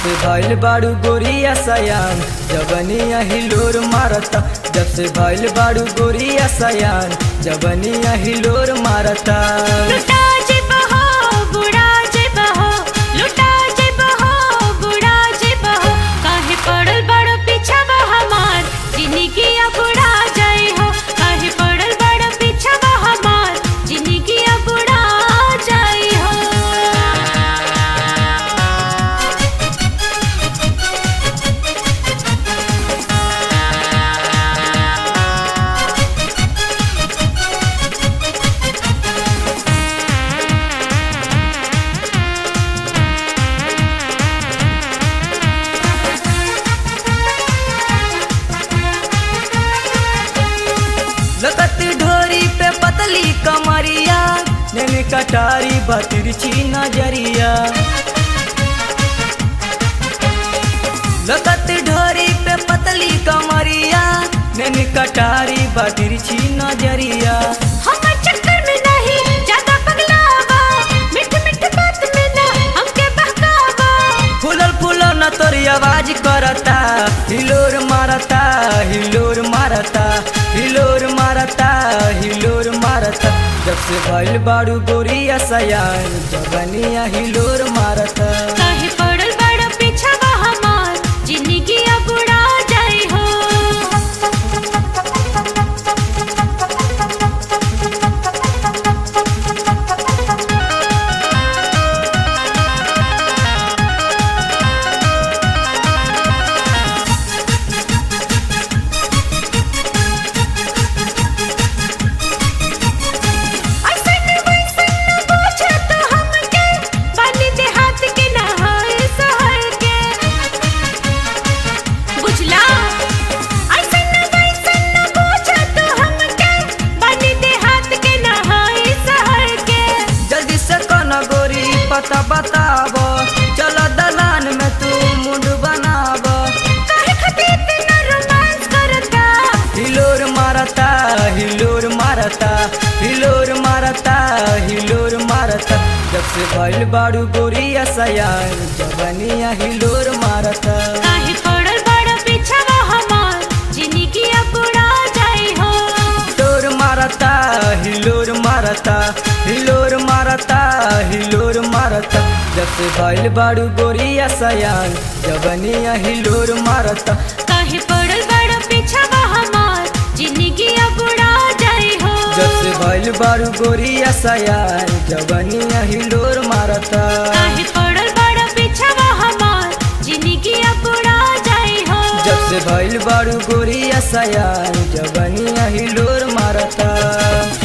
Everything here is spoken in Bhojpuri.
से भइल बाड़ू गोरिया सयान जबनिया हिलोर मारता जब से भइल बाड़ू गोरिया सयान जबनिया हिलोर मारता लुटा जेबा हो बुढ़ा जेबा हो लुटा जेबा हो बुढ़ा जेबा हो काहे पड़ल बड़ पीछा हमार जिंदगी अब बुढ़ा जाए हो काहे पड़ल बड़ पीछा हमार जिंदगी अब बुढ़ा जाए हो लगती ढोरी पे पतली कमरिया नैनी कटारी बतिरछी नजरिया लगती ढोरी पे पतली कमरिया नैनी कटारी बतिरछी नजरिया हमर चक्कर में नहीं ज्यादा पगलावा मिठ मिठ बात में ना हमके बहकावा फूलल फूलल न तोरी आवाज करता हिलोर मारता हिलोर मारता हिलोर मारता हिलोर मारता जब से भइल बाड़ू गोरिया सयान जबनिया हिलोर मारता काहे पड़ल बड़ पीछा हमार जिंदगी अब बुढ़ा जाए हो ऐसन वैसन न पूछो तो हमके बानी देहात के ना होए शहर के बुझला ऐसन वैसन न पूछो तो हमके बानी देहात के ना होए शहर के जल्दी से कन गोरी पता बताब चल दलान में तू मुंड बनाब काहे खातिर इतना रोमांस करता हिलोर मारता हिलोर मारता हिलोर मारता हिलोर मारता जब से भइल बाड़ू गोरिया सयान जबनिया हिलोर मारता काहे पड़ल बड़ पीछा हमार जिंदगी अब बुढ़ा जाए हो हिलोर मारता हिलोर मारता हिलोर मारता हिलोर मारता जब से भइल बाड़ू गोरिया सयान जबनिया हिलोर मारता काहे पड़ल बड़ पीछा हमार जिंदगी अब बुढ़ा जाए हो जब से भइल बाड़ू गोरिया सयान जबनिया हिलोर मारता काहे पड़ल बड़ पीछा हमार जिंदगी अब बुढ़ा जाए हो जब से भइल बाड़ू गोरिया सयान जबनिया हिलोर मारता